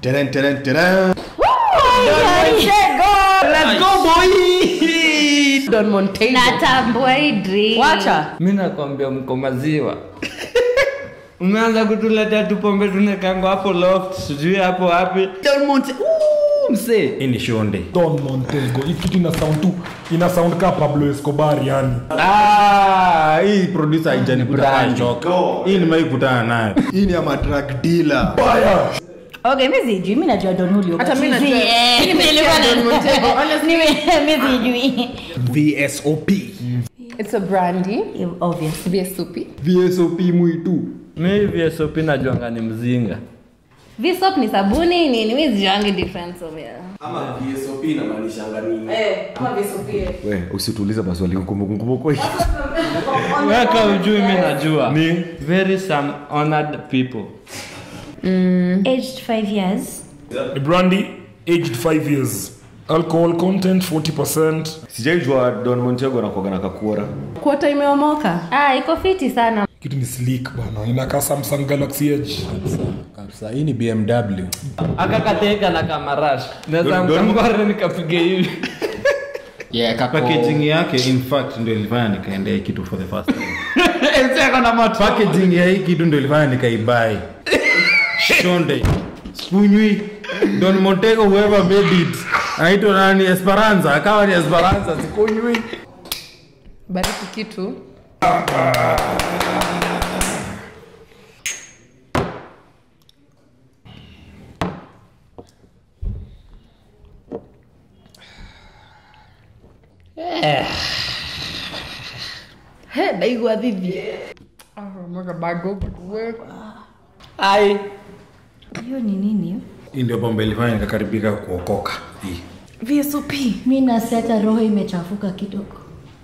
Teren, teren, teren. Let's go boy. Don Montego. natambua hii drink. Wacha. mi nakwambia mko maziwa umeanza kutuletea tupombe tunekango hapo loft sijui hapo wapi Don Monte Ooh, msee hii ni shonde Don Montego. Hii kitu ina sound tu ina sound ka Pablo Escobar yani. Ah, hii producer haijanikuta kwa Brand. shock. Hii nimeikutana nayo. Hii ni ya madrug dealer. Okay, mi sijui, mi najua Don Julio. Hata but mi si- najua- eh, mi nimesikia nilikuwa na- Don Montego, honestly. Nime- mi sijui. VSOP. It's a brandy. Obvious. VSOP. VSOP mwitu. mi vsop najuanga ni mzinga Visop ni sabuni nini? Mi sijuangi difference of yeah. ama VSOP inamaanishanga nini We, usituulize maswali ngumu weka ujui mi najua ni very some honored people Aged five years. Ni brandy aged 5 years. Alcohol content 40%. sijaijua don montego nakuaga na kakuora Kuota imeomoka. Ah, iko fiti sana. Kitu ni sleek bana. Inakaa Samsung Galaxy Edge. kabisa hii ni bmw akakateka na kamarash naweza Don- Don- mkangware nikapige hivi yeah, kako- packaging yake in fact ndio ilifanya nikaendea hii kitu for the first time Enseko na moto. packaging ya hii kitu ndio ilifanya nikaibai shonde spunywi don montego whoever made it anaitwa nani esperanza akawa ni esperanza sikunywi Bariki kitu. He, naigua dhidi. Ah, mwaka bago, we. ai Hiyo ni nini? hii ndio pombe ilifanya nikakaribika kuokoka hii VSOP. Mi nasi hata roho imechafuka kidogo.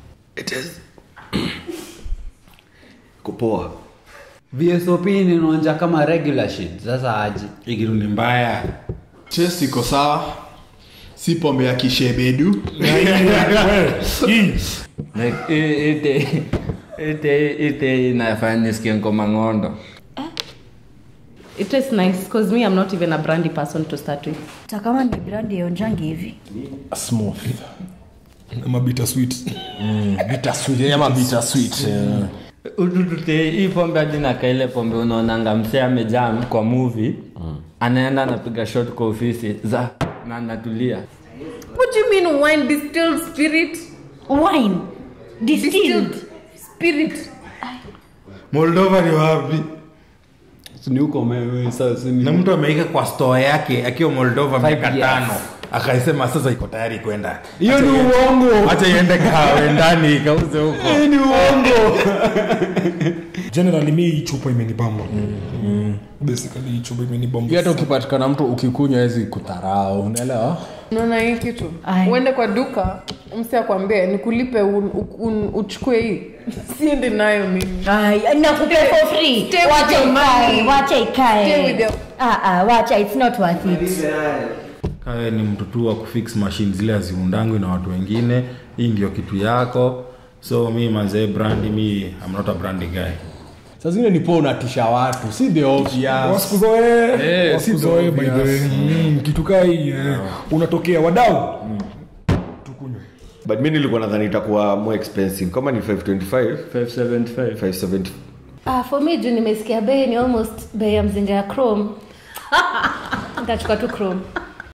kupoa vsop ninaonja kama regular shit sasa aji hii kitu ni mbaya chest iko sawa si pombe ya kishebedu Na hii, we, hii. like i- ite ite ite inafanya nisikie ngoma ng'ondo It tastes nice because me I'm not even a brandy person to start with. Hata kama ni brandi ya onjangi hivi. Smooth. Ama bitter sweet. bitter sweet ama bitter sweet ututute hii pombe hadi naka ile pombe unaonanga msee amejam kwa movie anaenda anapiga shot kwa ofisi za na anatulia What do you mean wine distilled spirit? Wine. Distilled. Spirit. moldova ni wapi ni huko mewe sasa ni na mtu ameika kwa store yake akiwa moldova miaka years. tano akaisema sasa iko tayari kwenda hiyo ni uongo hacha iende kawe ndani ikauze huko ni uongo Generally mi hii chupa imenibamba. Basically hii chupa imenibamba. Hii hata ukipatikana mtu ukikunywa hawezi kudharau unaelewa Unaona hii kitu? Ai. Uende kwa duka, msi akwambie nikulipe un, un, uchukue hii. Siende nayo mimi. Ai, nakupea for free. Stay with Wacha your ikae, money. wacha ikae. Stay with your- Ah, ah, wacha, it's not worth it. kawe ni mtu tu wa kufix machine zile haziundangwi na watu wengine hii ndio kitu yako so mi mazee brandi mi I'm not a brandi guy saa zingine ni poa unatisha watu si the obvious wasikuzoee Eh, wasizoee by the way obvious. Mm, kitu kaa hii eh, unatokea wadau tukunywe but mi nilikuwa nadhani itakuwa more expensive kama ni 525 575 570 Ah, for me juu nimesikia bei ni almost bei ya mzinga ya chrome. Nitachukua tu chrome.